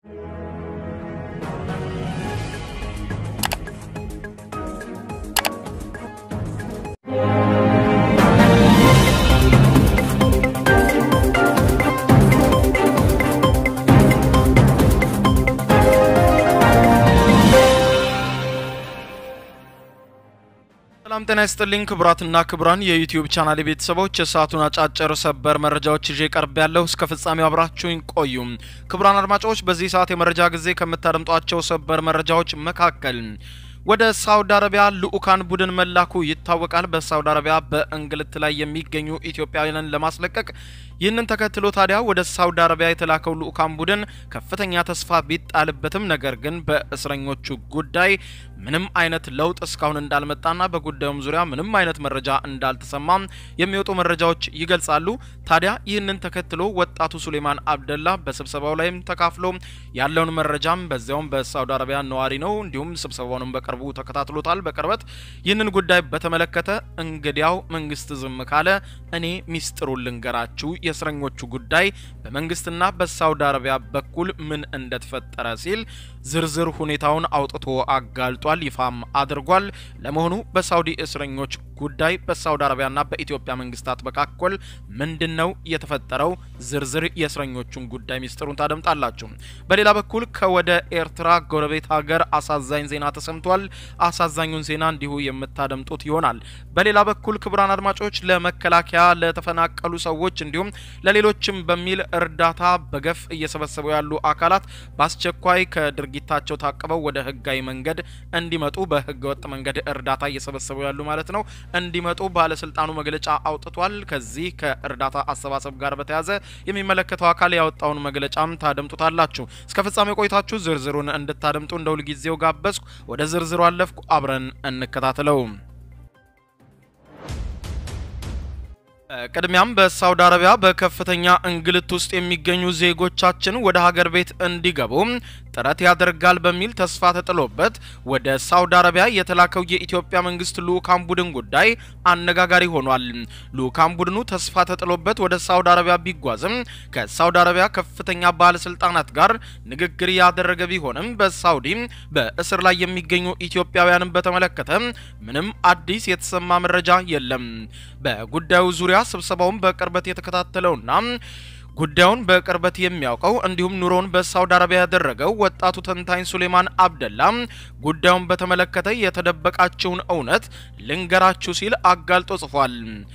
ሰላም ጤና ይስጥልኝ ክቡራትና ክቡራን የዩቲዩብ ቻናል ቤተሰቦች የሰዓቱን አጫጭር ሰበር መረጃዎች ይዤ ቀርብ ያለሁ እስከ ፍጻሜው አብራችሁኝ ቆዩ። ክቡራን አድማጮች በዚህ ሰዓት የመረጃ ጊዜ ከምታደምጧቸው ሰበር መረጃዎች መካከል ወደ ሳውዲ አረቢያ ልኡካን ቡድን መላኩ ይታወቃል። በሳውዲ አረቢያ በእንግልት ላይ የሚገኙ ኢትዮጵያውያንን ለማስለቀቅ ይህንን ተከትሎ ታዲያ ወደ ሳውዲ አረቢያ የተላከው ልኡካን ቡድን ከፍተኛ ተስፋ ቢጣልበትም ነገር ግን በእስረኞቹ ጉዳይ ምንም አይነት ለውጥ እስካሁን እንዳልመጣና በጉዳዩም ዙሪያ ምንም አይነት መረጃ እንዳልተሰማም የሚወጡ መረጃዎች ይገልጻሉ። ታዲያ ይህንን ተከትሎ ወጣቱ ሱሌማን አብደላ በስብሰባው ላይም ተካፍሎ ያለውን መረጃም በዚያውም በሳውዲ አረቢያ ነዋሪ ነው፣ እንዲሁም ስብሰባውንም በቅርቡ ተከታትሎታል በቅርበት። ይህንን ጉዳይ በተመለከተ እንግዲያው መንግስት ዝም ካለ እኔ ሚስጥሩን ልንገራችሁ የእስረኞቹ ጉዳይ በመንግስትና በሳውዲ አረቢያ በኩል ምን እንደተፈጠረ ሲል ዝርዝር ሁኔታውን አውጥቶ አጋልጧል፣ ይፋም አድርጓል። ለመሆኑ በሳውዲ እስረኞች ጉዳይ በሳውዲ አረቢያና በኢትዮጵያ መንግስታት መካከል ምንድን ነው የተፈጠረው? ዝርዝር የእስረኞቹን ጉዳይ ሚስጥሩን ታደምጣላችሁ። በሌላ በኩል ከወደ ኤርትራ ጎረቤት ሀገር አሳዛኝ ዜና ተሰምቷል። አሳዛኙን ዜና እንዲሁ የምታደምጡት ይሆናል። በሌላ በኩል ክቡራን አድማጮች ለመከላከያ ለተፈናቀሉ ሰዎች እንዲሁም ለሌሎችም በሚል እርዳታ በገፍ እየሰበሰቡ ያሉ አካላት በአስቸኳይ ከድርጊታቸው ታቅበው ወደ ህጋዊ መንገድ እንዲመጡ በህገ ወጥ መንገድ እርዳታ እየሰበሰቡ ያሉ ማለት ነው እንዲመጡ ባለስልጣኑ መግለጫ አውጥቷል። ከዚህ ከእርዳታ አሰባሰብ ጋር በተያያዘ የሚመለከተው አካል ያወጣውን መግለጫም ታደምጡታላችሁ። እስከ ፍጻሜ ቆይታችሁ ዝርዝሩን እንድታደምጡ እንደ ሁልጊዜው ጋበዝኩ። ወደ ዝርዝሩ አለፍኩ። አብረን እንከታተለው። ቅድሚያም በሳውዲ አረቢያ በከፍተኛ እንግልት ውስጥ የሚገኙ ዜጎቻችን ወደ ሀገር ቤት እንዲገቡ ጥረት ያደርጋል በሚል ተስፋ ተጥሎበት ወደ ሳውዲ አረቢያ የተላከው የኢትዮጵያ መንግስት ልኡካን ቡድን ጉዳይ አነጋጋሪ ሆኗል። ልኡካን ቡድኑ ተስፋ ተጥሎበት ወደ ሳውዲ አረቢያ ቢጓዝም ከሳውዲ አረቢያ ከፍተኛ ባለስልጣናት ጋር ንግግር ያደረገ ቢሆንም በሳውዲ በእስር ላይ የሚገኙ ኢትዮጵያውያንን በተመለከተ ምንም አዲስ የተሰማ መረጃ የለም። በጉዳዩ ዙሪያ ስብሰባውን በቅርበት የተከታተለውና ጉዳዩን በቅርበት የሚያውቀው እንዲሁም ኑሮውን በሳውዲ አረቢያ ያደረገው ወጣቱ ተንታኝ ሱሌማን አብደላ ጉዳዩን በተመለከተ የተደበቃቸውን እውነት ልንገራችሁ ሲል አጋልጦ ጽፏል።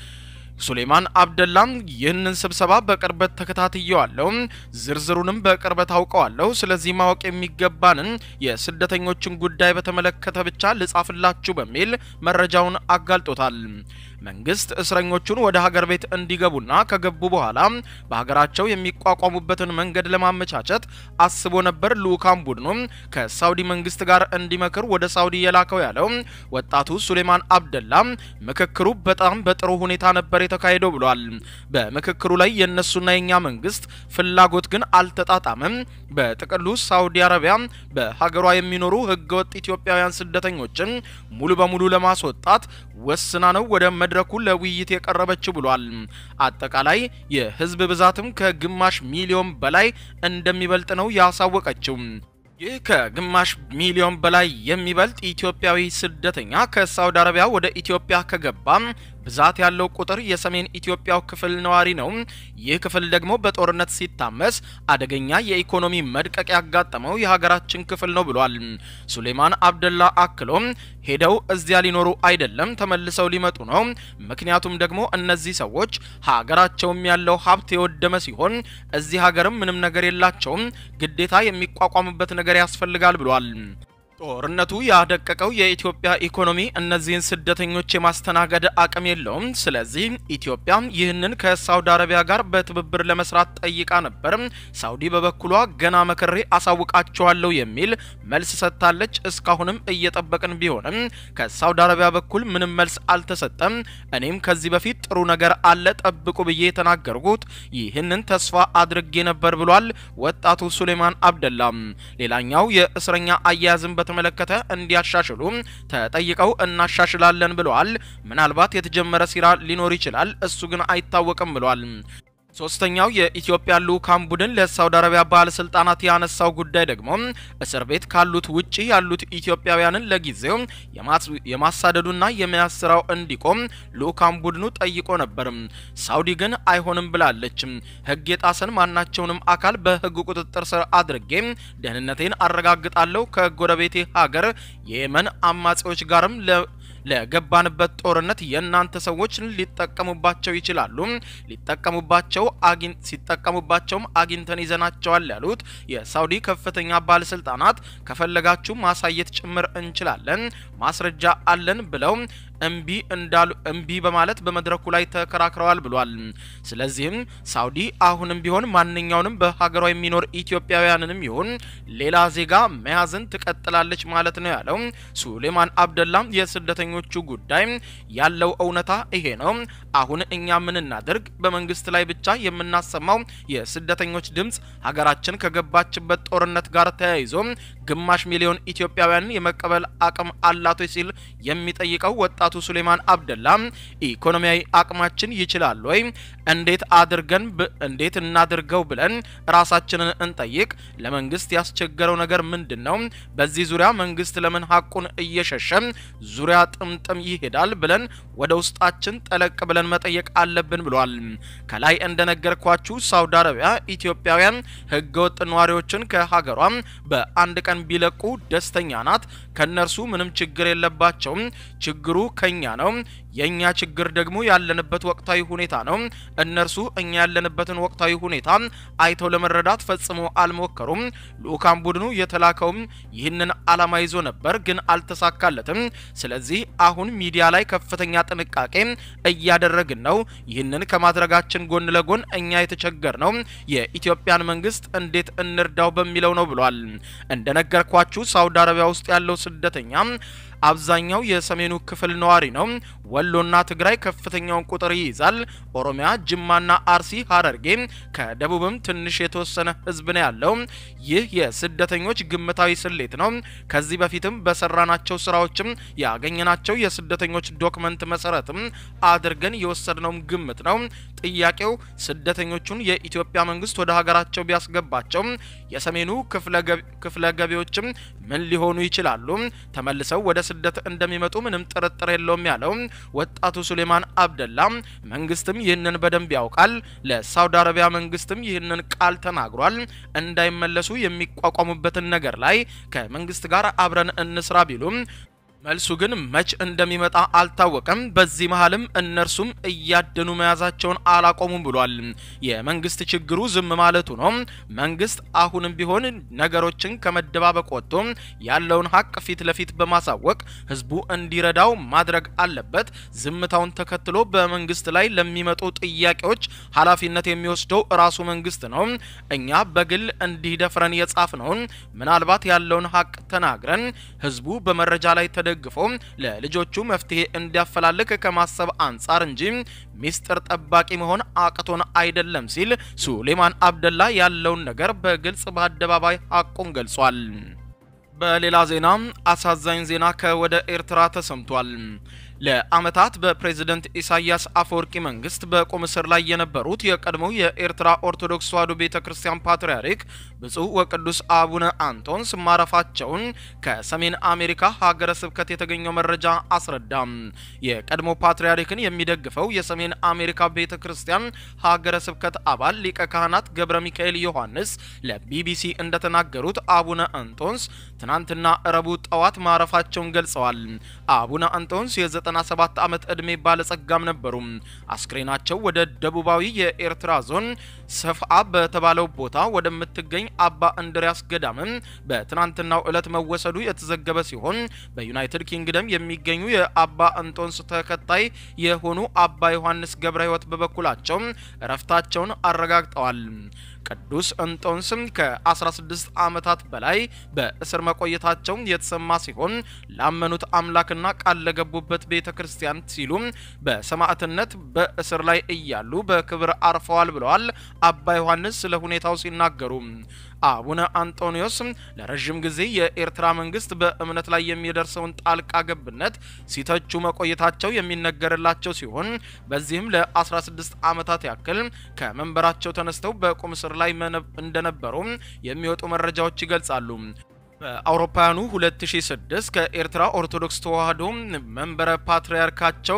ሱሌማን አብደላም ይህንን ስብሰባ በቅርበት ተከታትየዋለሁ፣ ዝርዝሩንም በቅርበት አውቀዋለሁ። ስለዚህ ማወቅ የሚገባንን የስደተኞችን ጉዳይ በተመለከተ ብቻ ልጻፍላችሁ በሚል መረጃውን አጋልጦታል። መንግስት እስረኞቹን ወደ ሀገር ቤት እንዲገቡና ከገቡ በኋላ በሀገራቸው የሚቋቋሙበትን መንገድ ለማመቻቸት አስቦ ነበር። ልኡካን ቡድኑ ከሳውዲ መንግስት ጋር እንዲመክር ወደ ሳውዲ የላከው ያለው ወጣቱ ሱሌማን አብደላ ምክክሩ በጣም በጥሩ ሁኔታ ነበር የተካሄደው ብሏል። በምክክሩ ላይ የእነሱና የኛ መንግስት ፍላጎት ግን አልተጣጣምም። በጥቅሉ ሳውዲ አረቢያ በሀገሯ የሚኖሩ ህገወጥ ኢትዮጵያውያን ስደተኞችን ሙሉ በሙሉ ለማስወጣት ወስና ነው ወደ መድረኩ ለውይይት የቀረበችው ብሏል። አጠቃላይ የህዝብ ብዛትም ከግማሽ ሚሊዮን በላይ እንደሚበልጥ ነው ያሳወቀችው። ይህ ከግማሽ ሚሊዮን በላይ የሚበልጥ ኢትዮጵያዊ ስደተኛ ከሳውዲ አረቢያ ወደ ኢትዮጵያ ከገባ ብዛት ያለው ቁጥር የሰሜን ኢትዮጵያው ክፍል ነዋሪ ነው። ይህ ክፍል ደግሞ በጦርነት ሲታመስ አደገኛ የኢኮኖሚ መድቀቅ ያጋጠመው የሀገራችን ክፍል ነው ብሏል። ሱሌማን አብደላ አክሎም ሄደው እዚያ ሊኖሩ አይደለም ተመልሰው ሊመጡ ነው። ምክንያቱም ደግሞ እነዚህ ሰዎች ሀገራቸውም ያለው ሀብት የወደመ ሲሆን እዚህ ሀገርም ምንም ነገር የላቸውም። ግዴታ የሚቋቋምበት ነገር ያስፈልጋል ብሏል። ጦርነቱ ያደቀቀው የኢትዮጵያ ኢኮኖሚ እነዚህን ስደተኞች የማስተናገድ አቅም የለውም። ስለዚህ ኢትዮጵያ ይህንን ከሳውዲ አረቢያ ጋር በትብብር ለመስራት ጠይቃ ነበር። ሳውዲ በበኩሏ ገና መከሬ አሳውቃቸዋለሁ የሚል መልስ ሰጥታለች። እስካሁንም እየጠበቅን ቢሆንም ከሳውዲ አረቢያ በኩል ምንም መልስ አልተሰጠም። እኔም ከዚህ በፊት ጥሩ ነገር አለ ጠብቁ ብዬ የተናገርኩት ይህንን ተስፋ አድርጌ ነበር ብሏል ወጣቱ ሱሌማን አብደላ። ሌላኛው የእስረኛ አያያዝን በተመለከተ እንዲያሻሽሉ ተጠይቀው እናሻሽላለን ብለዋል። ምናልባት የተጀመረ ሲራ ሊኖር ይችላል፣ እሱ ግን አይታወቅም ብለዋል። ሶስተኛው የኢትዮጵያ ልዑካን ቡድን ለሳውዲ አረቢያ ባለስልጣናት ያነሳው ጉዳይ ደግሞ እስር ቤት ካሉት ውጪ ያሉት ኢትዮጵያውያንን ለጊዜው የማሳደዱና የመያዝ ስራው እንዲቆም ልዑካን ቡድኑ ጠይቆ ነበር። ሳውዲ ግን አይሆንም ብላለች። ሕግ የጣሰን ማናቸውንም አካል በሕግ ቁጥጥር ስር አድርጌ ደህንነቴን አረጋግጣለሁ። ከጎረቤቴ ሀገር የየመን አማጺዎች ጋርም ለገባንበት ጦርነት የእናንተ ሰዎች ሊጠቀሙባቸው ይችላሉ። ሊጠቀሙባቸው ሲጠቀሙባቸውም አግኝተን ይዘናቸዋል ያሉት የሳውዲ ከፍተኛ ባለስልጣናት ከፈለጋችሁ ማሳየት ጭምር እንችላለን፣ ማስረጃ አለን ብለው እምቢ እንዳሉ እምቢ በማለት በመድረኩ ላይ ተከራክረዋል ብሏል። ስለዚህም ሳውዲ አሁንም ቢሆን ማንኛውንም በሀገሯ የሚኖር ኢትዮጵያውያንንም ይሁን ሌላ ዜጋ መያዝን ትቀጥላለች ማለት ነው ያለው ሱሌማን አብደላ የስደተኞቹ ጉዳይ ያለው እውነታ ይሄ ነው። አሁን እኛ ምን እናድርግ? በመንግስት ላይ ብቻ የምናሰማው የስደተኞች ድምፅ ሀገራችን ከገባችበት ጦርነት ጋር ተያይዞ ግማሽ ሚሊዮን ኢትዮጵያውያንን የመቀበል አቅም አላቶ ሲል የሚጠይቀው ወጣቱ ሱሌማን አብደላ ኢኮኖሚያዊ አቅማችን ይችላል ወይ? እንዴት አድርገን እንዴት እናድርገው ብለን ራሳችንን እንጠይቅ። ለመንግስት ያስቸገረው ነገር ምንድን ነው? በዚህ ዙሪያ መንግስት ለምን ሀቁን እየሸሸ ዙሪያ ጥምጥም ይሄዳል ብለን ወደ ውስጣችን ጠለቅ ብለን መጠየቅ አለብን ብሏል። ከላይ እንደነገርኳችሁ ሳውዲ አረቢያ ኢትዮጵያውያን ህገወጥ ነዋሪዎችን ከሀገሯ በአንድ ቀን ቢለቁ ደስተኛ ናት። ከነርሱ ምንም ችግር የለባቸውም። ችግሩ ከኛ ነው። የኛ ችግር ደግሞ ያለንበት ወቅታዊ ሁኔታ ነው። እነርሱ እኛ ያለንበትን ወቅታዊ ሁኔታ አይተው ለመረዳት ፈጽሞ አልሞከሩም። ልዑካን ቡድኑ የተላከውም ይህንን ዓላማ ይዞ ነበር፣ ግን አልተሳካለትም። ስለዚህ አሁን ሚዲያ ላይ ከፍተኛ ጥንቃቄ እያደረግን ነው። ይህንን ከማድረጋችን ጎን ለጎን እኛ የተቸገር ነው የኢትዮጵያን መንግስት እንዴት እንርዳው በሚለው ነው ብሏል። እንደነገርኳችሁ ሳውዲ አረቢያ ውስጥ ያለው ስደተኛ አብዛኛው የሰሜኑ ክፍል ነዋሪ ነው። ወሎና ትግራይ ከፍተኛውን ቁጥር ይይዛል። ኦሮሚያ፣ ጅማና አርሲ፣ ሀረርጌ ከደቡብም ትንሽ የተወሰነ ህዝብ ነው ያለው። ይህ የስደተኞች ግምታዊ ስሌት ነው። ከዚህ በፊትም በሰራናቸው ስራዎችም ያገኘናቸው የስደተኞች ዶክመንት መሰረትም አድርገን የወሰድነውም ግምት ነው። ጥያቄው ስደተኞቹን የኢትዮጵያ መንግስት ወደ ሀገራቸው ቢያስገባቸው የሰሜኑ ክፍለ ገቢዎችም ምን ሊሆኑ ይችላሉ? ተመልሰው ወደ ስደት እንደሚመጡ ምንም ጥርጥር የለውም ያለው ወጣቱ ሱሌማን አብደላ መንግስትም ይህንን በደንብ ያውቃል። ለሳውዲ አረቢያ መንግስትም ይህንን ቃል ተናግሯል። እንዳይመለሱ የሚቋቋሙበትን ነገር ላይ ከመንግስት ጋር አብረን እንስራ ቢሉም መልሱ ግን መች እንደሚመጣ አልታወቀም። በዚህ መሀልም እነርሱም እያደኑ መያዛቸውን አላቆሙም ብሏል። የመንግስት ችግሩ ዝም ማለቱ ነው። መንግስት አሁንም ቢሆን ነገሮችን ከመደባበቅ ወጥቶ ያለውን ሀቅ ፊት ለፊት በማሳወቅ ህዝቡ እንዲረዳው ማድረግ አለበት። ዝምታውን ተከትሎ በመንግስት ላይ ለሚመጡ ጥያቄዎች ኃላፊነት የሚወስደው ራሱ መንግስት ነው። እኛ በግል እንዲደፍረን የጻፍ ነውን ምናልባት ያለውን ሀቅ ተናግረን ህዝቡ በመረጃ ላይ ተደ ደግፎ ለልጆቹ መፍትሄ እንዲያፈላልግ ከማሰብ አንጻር እንጂ ሚስጥር ጠባቂ መሆን አቅቶን አይደለም ሲል ሱሌማን አብደላ ያለውን ነገር በግልጽ በአደባባይ ሀቁን ገልጿል። በሌላ ዜና አሳዛኝ ዜና ከወደ ኤርትራ ተሰምቷል። ለአመታት በፕሬዝደንት ኢሳያስ አፈወርቂ መንግስት በቁም እስር ላይ የነበሩት የቀድሞው የኤርትራ ኦርቶዶክስ ተዋሕዶ ቤተ ክርስቲያን ፓትርያርክ ብፁዕ ወቅዱስ አቡነ አንቶንስ ማረፋቸውን ከሰሜን አሜሪካ ሀገረ ስብከት የተገኘው መረጃ አስረዳም። የቀድሞ ፓትርያርክን የሚደግፈው የሰሜን አሜሪካ ቤተ ክርስቲያን ሀገረ ስብከት አባል ሊቀ ካህናት ገብረ ሚካኤል ዮሐንስ ለቢቢሲ እንደተናገሩት አቡነ አንቶንስ ትናንትና እረቡ ጠዋት ማረፋቸውን ገልጸዋል። አቡነ አንቶንስ የ97 ዓመት ዕድሜ ባለጸጋም ነበሩ። አስክሬናቸው ወደ ደቡባዊ የኤርትራ ዞን ሰፍአ በተባለው ቦታ ወደምትገኝ አባ እንድሪያስ ገዳምም በትናንትናው ዕለት መወሰዱ የተዘገበ ሲሆን በዩናይትድ ኪንግደም የሚገኙ የአባ እንጦንስ ተከታይ የሆኑ አባ ዮሐንስ ገብረ ሕይወት በበኩላቸው እረፍታቸውን አረጋግጠዋል። ቅዱስ እንጦንስም ከ16 ዓመታት በላይ በእስር መቆየታቸው የተሰማ ሲሆን ላመኑት አምላክና ቃል ለገቡበት ቤተ ክርስቲያን ሲሉ በሰማዕትነት በእስር ላይ እያሉ በክብር አርፈዋል ብለዋል አባ ዮሐንስ ስለ ሁኔታው ሲናገሩ አቡነ አንጦኒዮስ ለረዥም ጊዜ የኤርትራ መንግስት በእምነት ላይ የሚደርሰውን ጣልቃ ገብነት ሲተቹ መቆየታቸው የሚነገርላቸው ሲሆን በዚህም ለ16 ዓመታት ያክል ከመንበራቸው ተነስተው በቁም እስር ላይ እንደነበሩ የሚወጡ መረጃዎች ይገልጻሉ። በአውሮፓውያኑ 2006 ከኤርትራ ኦርቶዶክስ ተዋሕዶ መንበረ ፓትርያርካቸው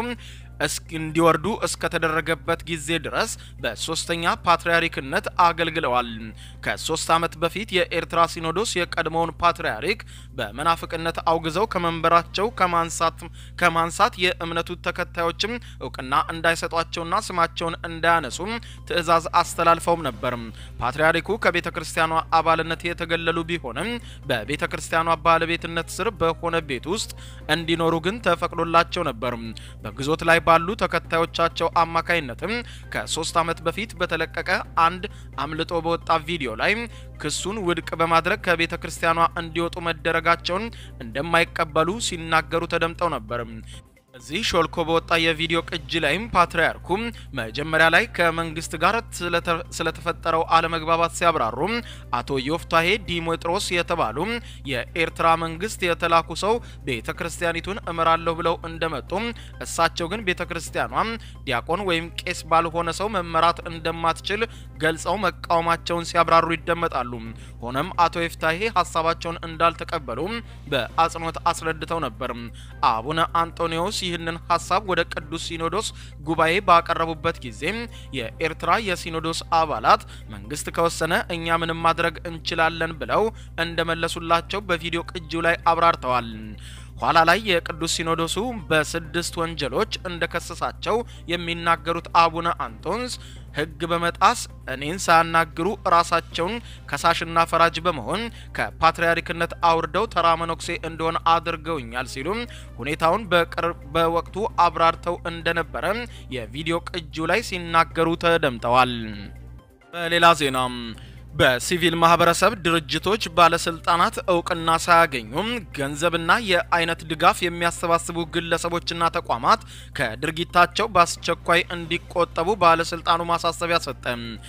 እንዲወርዱ እስከተደረገበት ጊዜ ድረስ በሶስተኛ ፓትርያርክነት አገልግለዋል። ከሶስት ዓመት በፊት የኤርትራ ሲኖዶስ የቀድሞውን ፓትርያርክ በመናፍቅነት አውግዘው ከመንበራቸው ከማንሳት የእምነቱ ተከታዮችም እውቅና እንዳይሰጧቸውና ስማቸውን እንዳያነሱ ትዕዛዝ አስተላልፈውም ነበር። ፓትርያርኩ ከቤተ ክርስቲያኗ አባልነት የተገለሉ ቢሆንም በቤተ ክርስቲያኗ ባለቤትነት ስር በሆነ ቤት ውስጥ እንዲኖሩ ግን ተፈቅዶላቸው ነበር። በግዞት ላይ ባሉ ተከታዮቻቸው አማካይነትም ከሶስት ዓመት በፊት በተለቀቀ አንድ አምልጦ በወጣ ቪዲዮ ላይ ክሱን ውድቅ በማድረግ ከቤተ ክርስቲያኗ እንዲወጡ መደረጋቸውን እንደማይቀበሉ ሲናገሩ ተደምጠው ነበር። እዚህ ሾልኮ በወጣ የቪዲዮ ቅጂ ላይም ፓትርያርኩ መጀመሪያ ላይ ከመንግስት ጋር ስለተፈጠረው አለመግባባት ሲያብራሩ አቶ ዮፍታሄ ዲሜጥሮስ የተባሉ የኤርትራ መንግስት የተላኩ ሰው ቤተ ክርስቲያኒቱን እምራለሁ ብለው እንደመጡ እሳቸው ግን ቤተ ክርስቲያኗ ዲያቆን ወይም ቄስ ባልሆነ ሰው መመራት እንደማትችል ገልጸው መቃወማቸውን ሲያብራሩ ይደመጣሉ። ሆነም አቶ ዮፍታሄ ሀሳባቸውን እንዳልተቀበሉ በአጽንኦት አስረድተው ነበር። አቡነ አንጦኒዎስ ይህንን ሀሳብ ወደ ቅዱስ ሲኖዶስ ጉባኤ ባቀረቡበት ጊዜ የኤርትራ የሲኖዶስ አባላት መንግስት ከወሰነ እኛ ምንም ማድረግ እንችላለን ብለው እንደመለሱላቸው በቪዲዮ ቅጂው ላይ አብራርተዋል። ኋላ ላይ የቅዱስ ሲኖዶሱ በስድስት ወንጀሎች እንደከሰሳቸው የሚናገሩት አቡነ አንቶንስ ሕግ በመጣስ እኔን ሳያናግሩ ራሳቸውን ከሳሽና ፈራጅ በመሆን ከፓትርያርክነት አውርደው ተራ መነኩሴ እንደሆነ አድርገውኛል ሲሉ ሁኔታውን በቅርብ በወቅቱ አብራርተው እንደነበረ የቪዲዮ ቅጂው ላይ ሲናገሩ ተደምጠዋል። በሌላ ዜና በሲቪል ማህበረሰብ ድርጅቶች ባለስልጣናት እውቅና ሳያገኙም ገንዘብና የአይነት ድጋፍ የሚያሰባስቡ ግለሰቦችና ተቋማት ከድርጊታቸው በአስቸኳይ እንዲቆጠቡ ባለስልጣኑ ማሳሰቢያ ሰጠ።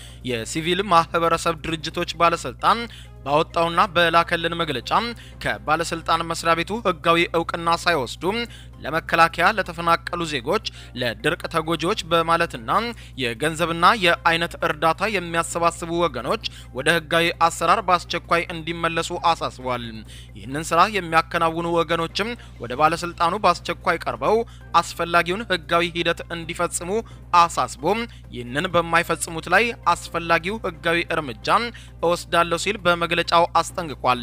የሲቪል ማህበረሰብ ድርጅቶች ባለስልጣን ባወጣውና በላከልን መግለጫ ከባለስልጣን መስሪያ ቤቱ ህጋዊ እውቅና ሳይወስዱ ለመከላከያ ለተፈናቀሉ ዜጎች፣ ለድርቅ ተጎጂዎች በማለትና የገንዘብና የአይነት እርዳታ የሚያሰባስቡ ወገኖች ወደ ህጋዊ አሰራር በአስቸኳይ እንዲመለሱ አሳስቧል። ይህንን ስራ የሚያከናውኑ ወገኖችም ወደ ባለስልጣኑ በአስቸኳይ ቀርበው አስፈላጊውን ህጋዊ ሂደት እንዲፈጽሙ አሳስቦ ይህንን በማይፈጽሙት ላይ አስፈላጊው ህጋዊ እርምጃ እወስዳለሁ ሲል በመግለጫው አስጠንቅቋል።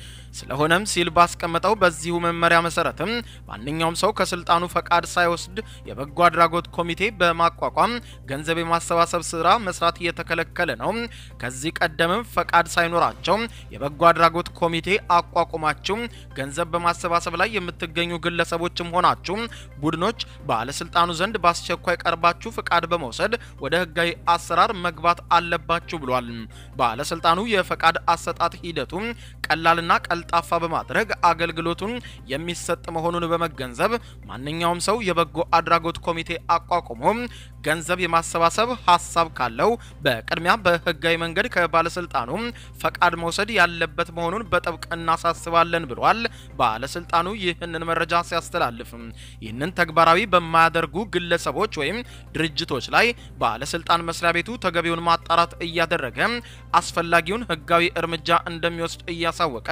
ስለሆነም ሲል ባስቀመጠው በዚሁ መመሪያ መሰረትም ማንኛውም ሰው ከስልጣኑ ፈቃድ ሳይወስድ የበጎ አድራጎት ኮሚቴ በማቋቋም ገንዘብ የማሰባሰብ ስራ መስራት እየተከለከለ ነው። ከዚህ ቀደምም ፈቃድ ሳይኖራቸው የበጎ አድራጎት ኮሚቴ አቋቁማችሁ ገንዘብ በማሰባሰብ ላይ የምትገኙ ግለሰቦችም ሆናችሁ ቡድኖች ባለስልጣኑ ዘንድ በአስቸኳይ ቀርባችሁ ፈቃድ በመውሰድ ወደ ህጋዊ አሰራር መግባት አለባችሁ ብሏል። ባለስልጣኑ የፈቃድ አሰጣጥ ሂደቱ ቀላልና ቀልጣፋ በማድረግ አገልግሎቱን የሚሰጥ መሆኑን በመገንዘብ ማንኛውም ሰው የበጎ አድራጎት ኮሚቴ አቋቁሞ ገንዘብ የማሰባሰብ ሀሳብ ካለው በቅድሚያ በህጋዊ መንገድ ከባለስልጣኑ ፈቃድ መውሰድ ያለበት መሆኑን በጥብቅ እናሳስባለን ብሏል። ባለስልጣኑ ይህንን መረጃ ሲያስተላልፍ ይህንን ተግባራዊ በማያደርጉ ግለሰቦች ወይም ድርጅቶች ላይ ባለስልጣን መስሪያ ቤቱ ተገቢውን ማጣራት እያደረገ አስፈላጊውን ህጋዊ እርምጃ እንደሚወስድ እያሳወቀ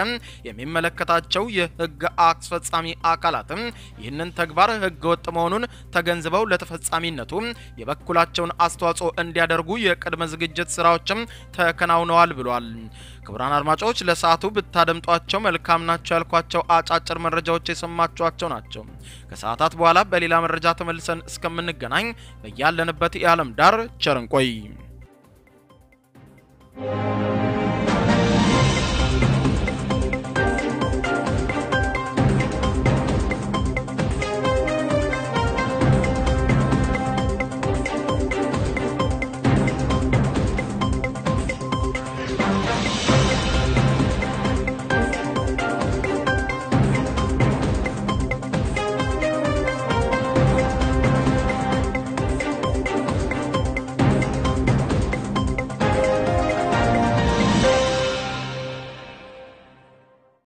የሚመለከታቸው የህግ አስፈጻሚ አካላትም ይህንን ተግባር ህገ ወጥ መሆኑን ተገንዝበው ለተፈጻሚነቱ የበኩላቸውን አስተዋጽኦ እንዲያደርጉ የቅድመ ዝግጅት ስራዎችም ተከናውነዋል ብሏል። ክቡራን አድማጮች ለሰዓቱ ብታደምጧቸው መልካም ናቸው ያልኳቸው አጫጭር መረጃዎች የሰማችኋቸው ናቸው። ከሰዓታት በኋላ በሌላ መረጃ ተመልሰን እስከምንገናኝ በያለንበት የዓለም ዳር ቸር እንቆይ።